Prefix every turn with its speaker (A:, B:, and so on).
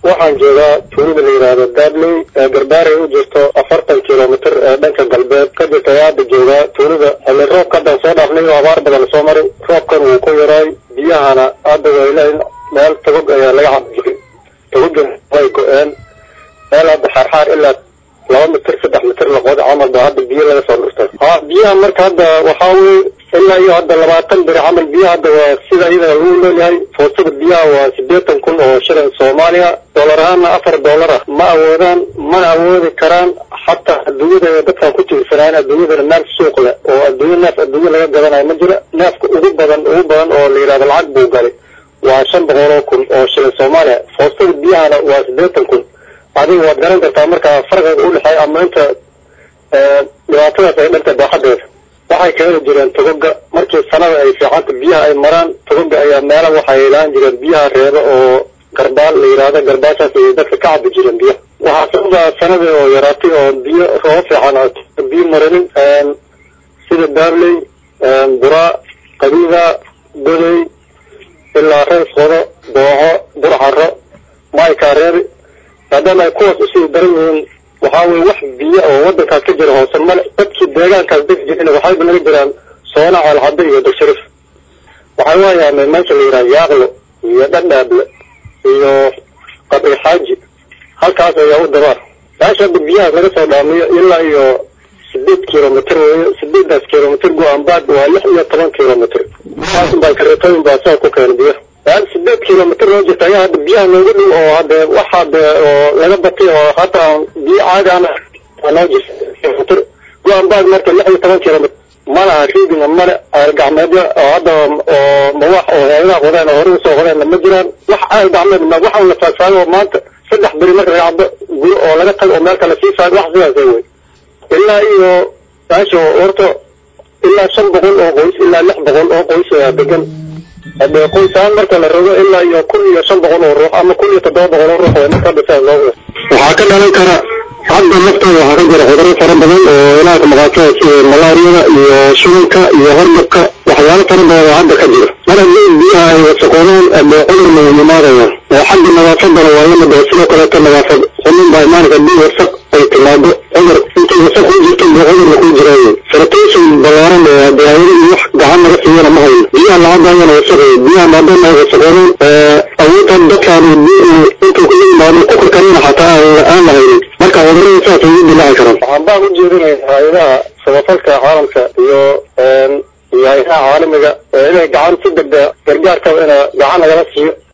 A: waxaan joogaa tuulada la yidhaahdo daadley garbaaray u jirto afartan kilomitr ee dhanka galbeed ka jirta ayaa hadda joogaa tuulada xilli roobka haddaan soo dhaafnay oo abaar badan soo maray roobkan wuu ku yaraay biyahana hadda wayla meel togog ayaa laga cabi jiray togogan way go-een meel hadda xaarxaar ilaa laba mitir saddex mitir laqood camal baa hadda biyo laga soo dhurtay ha biyaha marka hadda waxaa weye ilaa iyo hadda labaatan beri camal biyaha hadda waa sida iyada lagu noolyahay foostada biyaha waa sideetan kun oo shilin soomaaliya doolar ahaana afar doolar ah ma awoodaan mana awoodi karaan xataa adduunyada dadkan ku tiirsanaayen adduunyadana meel suuq leh oo adduunya neef adduunya laga gadanayo ma jiro neefka ugu badan ugu badan oo la yidhahdo lacag buu galay waa shan boqol oo kun oo shilin soomaaliya foostada biyahana waa sideetan kun adiga waad garan kartaa marka farqiga udhexeeya ama inta dhibaatadaas ay dhanta baaxadeeda waxay ka heli jireen togoga markii sanada ay fiicanta biyaha ay maraan togoga ayaa meela waxay ilaan jireen biyaha reeba oo garbaal la yidhaahdo garbaashaas ay dadka ka cabi jireen biyaha waxaa sababaa sanadii oo yaraatay oo biyo rooba fiican biyo maranin sida daabley buraa qabiida goday ilaa rees qodo dooxo burcaro maykaa reebi maadaama ay kuwaas usii daran yihiin waxaa weye wax biyo oo wadankaas ka jira hoose male dadkii deegaankaas degi jirin waxayba naga jiraan soona ceelxado iyo dogshariif waxay waayaameen meesha la yidhaha yaaqlo iyo dhadhaable iyo qabri xaaji halkaas ayaa u dabaar meesha hadda biyahaas laga soo dhaamiyo ilaa iyo sideed kilomitr weeye sideedaas kilomitr go-aanbaad waa lix iyo toban kilomitr baa kareetooyin baa saa ku keena biyaha meel sideed kilomitr noo jirta ayaa hadda biyaha noogu dhow oo hade waxa de oo laga batay oo hataa biyo caadi ana noo jirta kilomitr go-aanbaad marka lix iyo toban kilomitr malaha riidinga male ceel gacmeedyo oo hadda oo mawax oo heedaha qodeen oo hore usoo qodeenna ma jiraan wax ceel gacmeed ma waxaan la faagfaago oo maanta saddex beri marka laga cabo guri oo laga tago oo meel kale sii faago wax sidaas wey ilaa iyo meesha horta ilaa shan boqol oo qoys ilaa lix boqol oo qoys ayaa degan hadee qoys ahaan marka la rogo ilaa iyo kun iyo shan boqol oo ruux ama kun iyo toddoba boqol oo ruux marka hadda sidaas loo waxaa ka dhalan kara hadda naftooda waxaa ka jira cudurro fara badan oo ilaaka maqaasada sida malaariyada iyo shubanka iyo hordabka waxyaalo fara badan oo hadda ka jira mar haddii biyaha ay wasaqoodaan adee cudur ma imaadaya xagga nadaafadana waa lamid oo sidoo kaleeto nadaafad xumin baa imaanaysa haddii wasaq ay timaado cudur intay wasaq ku jirto buu cudurna ku jiraaye sanitation ballaaran oo hadee hayadii wax gacan naga siiyana ma hayno biyaha lacadaayana wasaqay biyaha maadaama ay wasaqoodaan awoodta dadkaan intuu ku yimaado ku karkarina xataa aan la haynin marka cudurada saas ay u dilaaci karaan waxaan baan u jeedinaya hay-adaha samafalka caalamka iyo iyo hay-adaha caalamiga inay gacan si degdega gargaarka ina gacan nagala siiyo